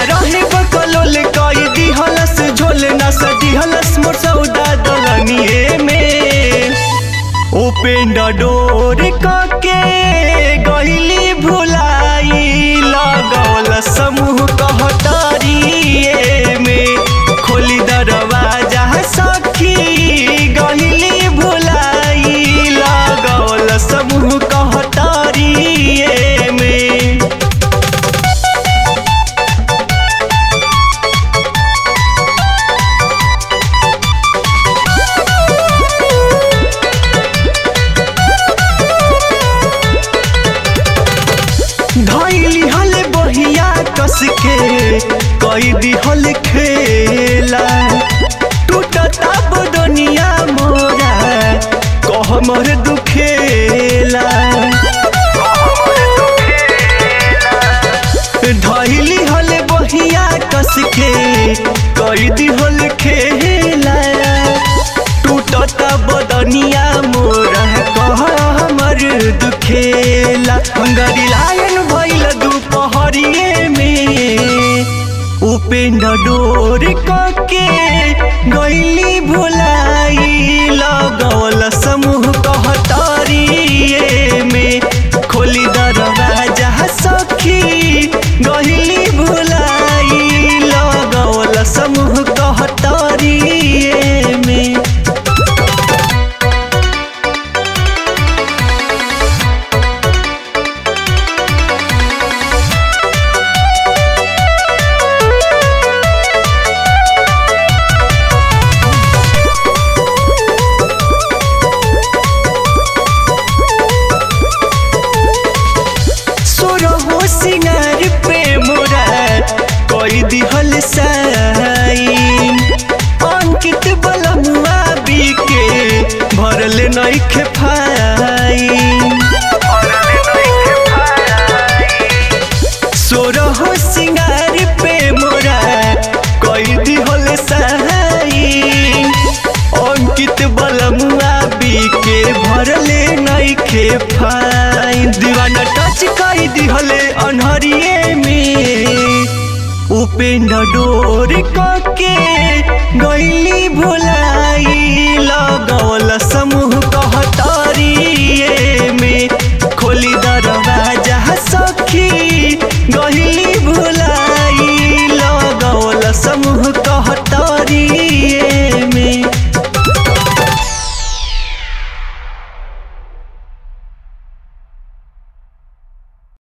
रहे बकलोल कई दिहलस झोल न सदिहलस मोर सौदा दलनिए में उपेंद्र डोर कके गईली भुलाई लगौल समूह कहतरिए में खोली दरवाजा सखी गईली भुलाई लगौल समूह कहतरिए में धैली हल बहिया कस के कई दिहल खेला टूटता बदनिया मोरा कह मोर दुखेला धैली हल बहिया कस के कई दिहल खेला टूटता बदनिया मोरा कह हमर दुखेला हंगरी लायन भइल दुपहरिए में उपेंद्र डोर कके गईली भुलाई लगौल समूह कहतरिए में खोली दरवाजा सखी गईली भुलाई लगौल समूह कहतरिए में सोरहो सिंगार पे मोरा कोई दिहल साइन अंकित बलमुआ बीके भरल नइखे फाइन सोरहो सिंगार पे मोरा कोई दिहल साइन अंकित बलमुआ बीके भरले नइखे फाइन दीवाना टच कई दिहले अनहरिए में उपेंद्र डोर कके गईली भुलाई लगौ